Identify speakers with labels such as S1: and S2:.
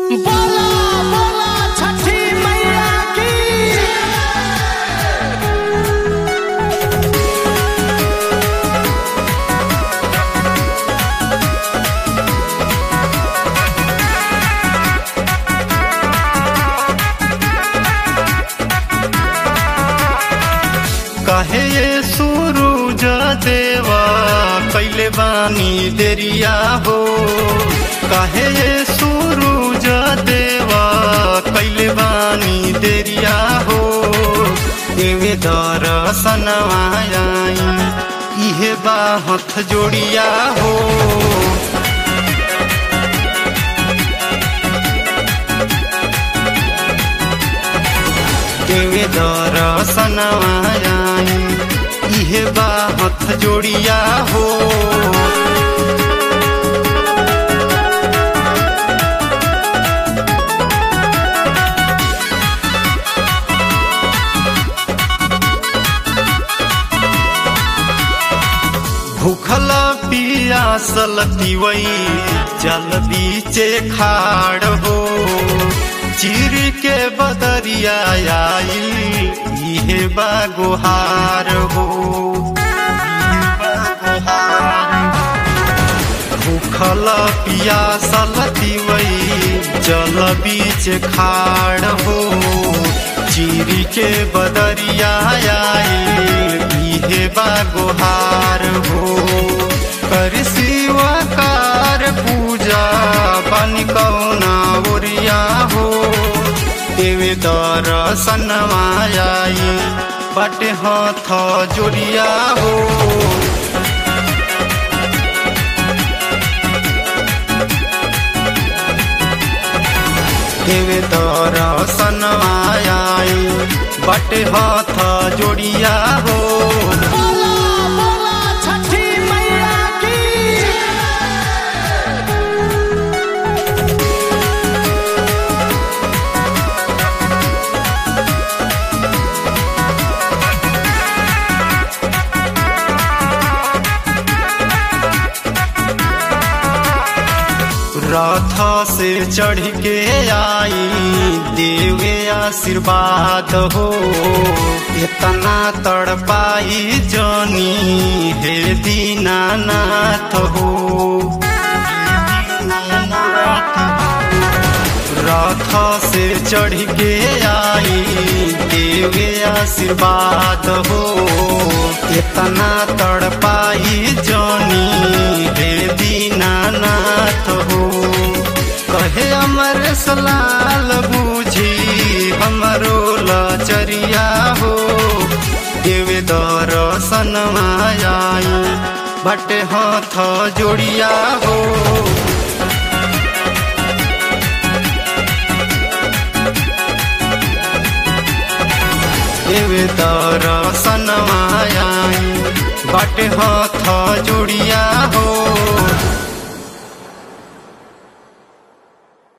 S1: बोला बोला छठी मैया की
S2: कहे ये सूरज देवा कैले बानी देरिया हो कहे ये सूरज देवा कैले बानी देरिया हो देवे दर्शनवा आई इहे बा हथ जोड़िया हो देवे दर्शनवा आई इहे बा हथ जोड़िया हो भूखल पियासल तिवई जल बीचे खाड़ हो चीर के बदरिया आई इहे बा गुहार हो इहे बा गुहार हो। भूखल पियासल तिवई जल बीच खाड़ हो चीरी के बदरिया आई इहे बा गुहार हो कर शिवकार पूजा बन कौना ओरिया हो देवे दर्शन मायाई बट हाथ जोड़िया हो देवे दर्शन आई बट हाथ जोड़िया हो
S1: बोला बोला छठी मैया की
S2: रथ से चढ़ के आई देवे आशीर्वाद हो इतना तड़पाई जनी हे दीनानाथ हो रथ से चढ़ के आई देवे आशीर्वाद हो इतना तड़पाई जनी हे दीनानाथ हो कहे अमर सलाल बूझी हमरो लचरिया हो देवे दर्शन मायाई बट हाथ जोड़िया हो देवे दर्शन मायाई बट हाथ जोड़िया हो